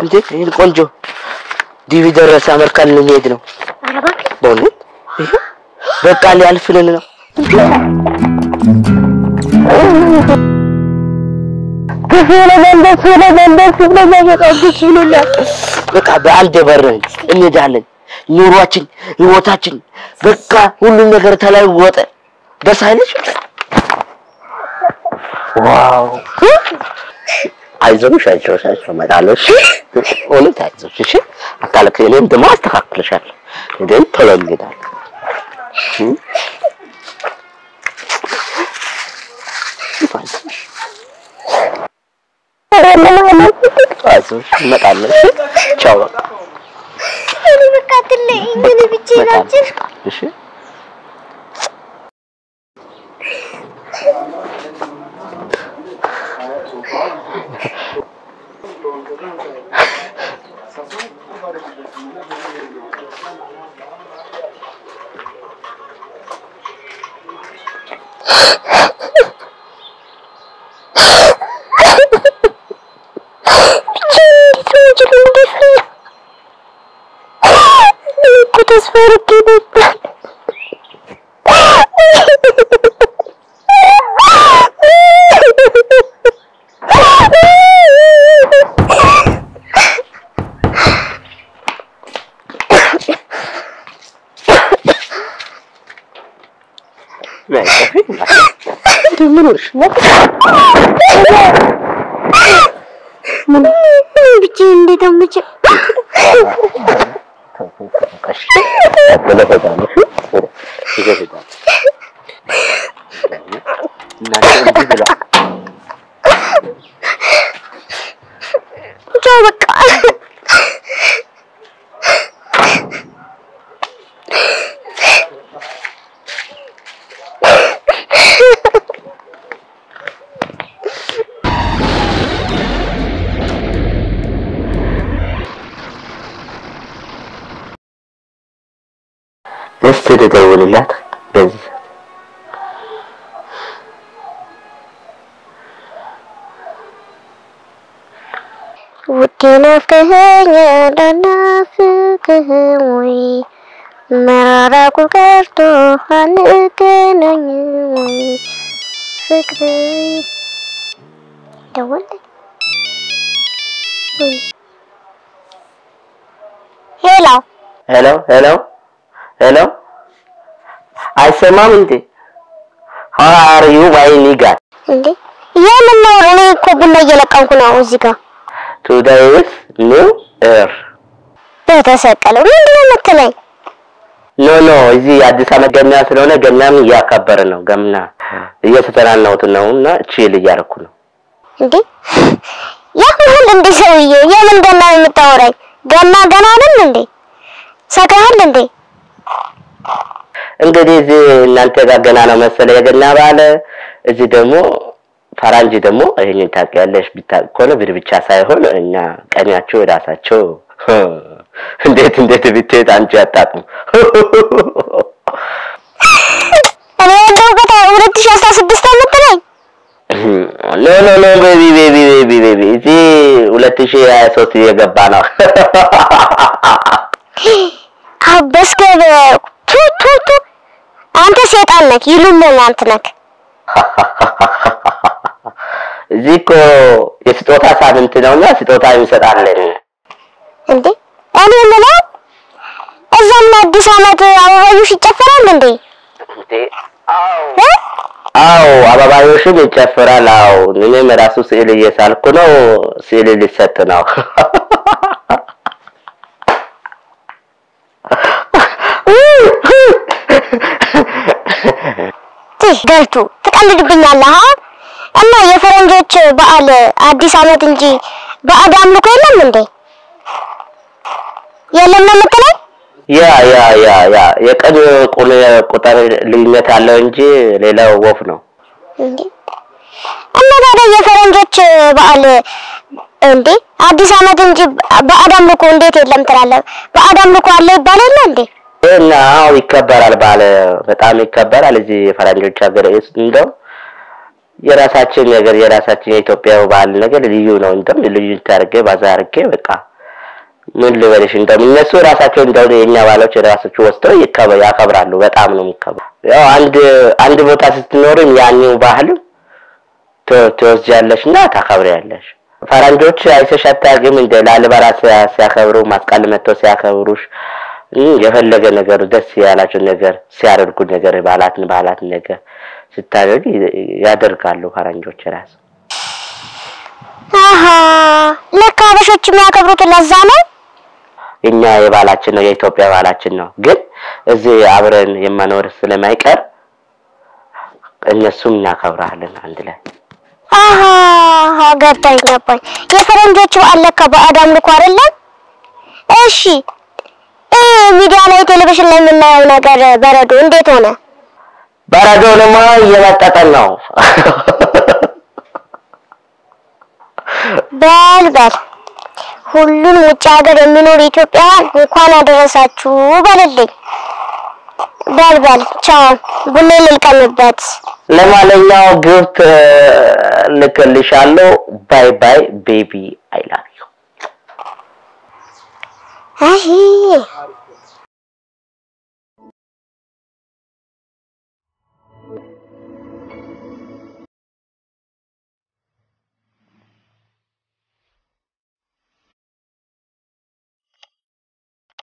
እንዴ ይሄን ቆንጆ ዲቪ ደረሰ አሜሪካን ልንሄድ ነው። ኧረ እባክህ በእውነት ይሄ በቃ ሊያልፍልን ነው። በቃ በአንድ በርን እንሄዳለን። ኑሯችን፣ ህይወታችን በቃ ሁሉም ነገር ተለወጠ። ደስ አይልሽ? ዋው! አይዞሽ አይዞሽ አይዞሽ እመጣለሁ። እሺ እውነት አይዞሽ። እሺ አታለቅሽ። እኔም ደግሞ አስተካክልሻለሁ። ግን ቶሎ እንሄዳለን። እም? አይዞሽ እመጣለሁ። እሺ ቻው በቃ እኔ በቃ አትለኝ ግን ብቻዬን ናቸው። እሺ ተስፋ አድርጌ ነበር። ምን ሆንሽ? ብቻዬን እንዴት አመቸኝ። ቻው በቃ እስቲ ልደውልላት በዚህ ውዴ ናፍቀኸኝ አላናፍቅህም ወይ መራራቁ ቀርቶ አንገናኝም ወይ ፍቅሬ ደወለኝ ሄሎ ሄሎ ሄሎ ሄሎ አይሰማም እንዴ? how are you my nigga እንዴ የምን ነው እኔ እኮ ቡና እየለቀምኩ ነው እዚህ ጋር today is new year በተሰቀለው ምንድን ነው የምትለኝ ኖ ኖ እዚህ አዲስ ዓመት ገና ስለሆነ ገናም እያከበረ ነው። ገና እየተጠናናሁት ነው እና ቺል እያደረኩ ነው። እንዴ ያህል እንዴ ሰውዬ የምን ገና ነው የምታወራኝ ገና ገና አይደል እንዴ ሰክረሃል እንዴ እንግዲህ እዚህ እናንተ ጋር ገና ነው መሰለ የገና በዓል፣ እዚህ ደግሞ ፈራንጅ ደግሞ ይሄንን ታውቂያለሽ። ቢታውቅ ከሆነ ብር ብቻ ሳይሆን እኛ ቀኛቸው የራሳቸው እንዴት እንዴት ብትሄድ አንቺ አታውቅም። እኔ ያለሁበት ሁለት ሺህ አስራ ስድስት የምትለኝ ኖ ኖ ኖ ቤቢ ቤቢ ቤቢ ቤቢ እዚህ ሁለት ሺህ ሀያ ሶስት እየገባ ነው። አበስገብ ቱ ቱ ቱ አንተ ሴጣን ነክ ይሉኛል አንተ ነክ እዚህ እኮ የስጦታ ሳምንት ነውና ስጦታ እንሰጣለን። እንዴ እኔ የምለው እዛም አዲስ ዓመት አበባዮሽ ይጨፈራል እንዴ እ? አዎ አበባዮሽም ይጨፍራል። አዎ እኔም ራሱ ስዕል እየሳልኩ ነው። ስዕል ሊሰጥ ነው። ትህ ገልቱ ትቀልድብኛለህ አ እና የፈረንጆች በዓል አዲስ ዓመት እንጂ ባዕድ አምልኮ የለም እንዴ የለም ነው የምትለኝ ያ ያ ያ ያ የቀን ቁ- ቁጥር ልዩነት አለው እንጂ ሌላው ወፍ ነው። እንዴ እና ታዲያ የፈረንጆች በዓል እንዴ አዲስ ዓመት እንጂ ባዕድ አምልኮ እንዴት የለም ትላለህ? ባዕድ አምልኮ አለ ይባል የለ እንዴ? እና አዎ ይከበራል፣ ባለ በጣም ይከበራል። እዚህ የፈረንጆች ሀገር ውስጥ እንደው የራሳችን ነገር የራሳችን የኢትዮጵያ ባህል ነገር ልዩ ነው። እንደም ልዩ ታርጌ ባዛ አርጌ በቃ ምን ልበልሽ እንደውም እነሱ ራሳቸው እንደው የኛ ባሎች ራሳቸው ወስደው ይከበ ያከብራሉ። በጣም ነው የሚከብሩ። ያው አንድ አንድ ቦታ ስትኖርም ያኔው ባህል ት- ትወስጃለሽ እና ታከብሪያለሽ። ፈረንጆች አይተሽ አታውቂም? እንደ ላሊበላ ሲያ- ሲያከብሩ ማስቀል መጥተው ሲያከብሩሽ እም፣ የፈለገ ነገር ደስ ያላቸው ነገር ሲያደርጉ ነገር ባህላትን ባህላትን ነገር ስታደርግ ያደርጋሉ ፈረንጆች ራሱ አሀ ለካ ሀበሾች የሚያከብሩት ለዛ ነው። እኛ የባህላችን ነው የኢትዮጵያ ባህላችን ነው። ግን እዚህ አብረን የማኖር ስለማይቀር እነሱም እናከብራለን አንድ ላይ። አሀ ገባኝ ገባኝ። የፈረንጆቹ በዓል ለካ ባዕድ አምልኮ አይደለም። እሺ እ ሚዲያ ላይ ቴሌቪዥን ላይ የምናየው ነገር በረዶ እንዴት ሆነ? በረዶንማ እየመጠጠን ነው። በል በል ሁሉን ውጭ ሀገር የሚኖር ኢትዮጵያውያን እንኳን አደረሳችሁ በልልኝ። በል በል ቻው፣ ቡሌ ልልቀምበት። ለማንኛው ግብት ልክልሻለሁ። ባይ ባይ ቤቢ አይ ላቭ ዩ አይ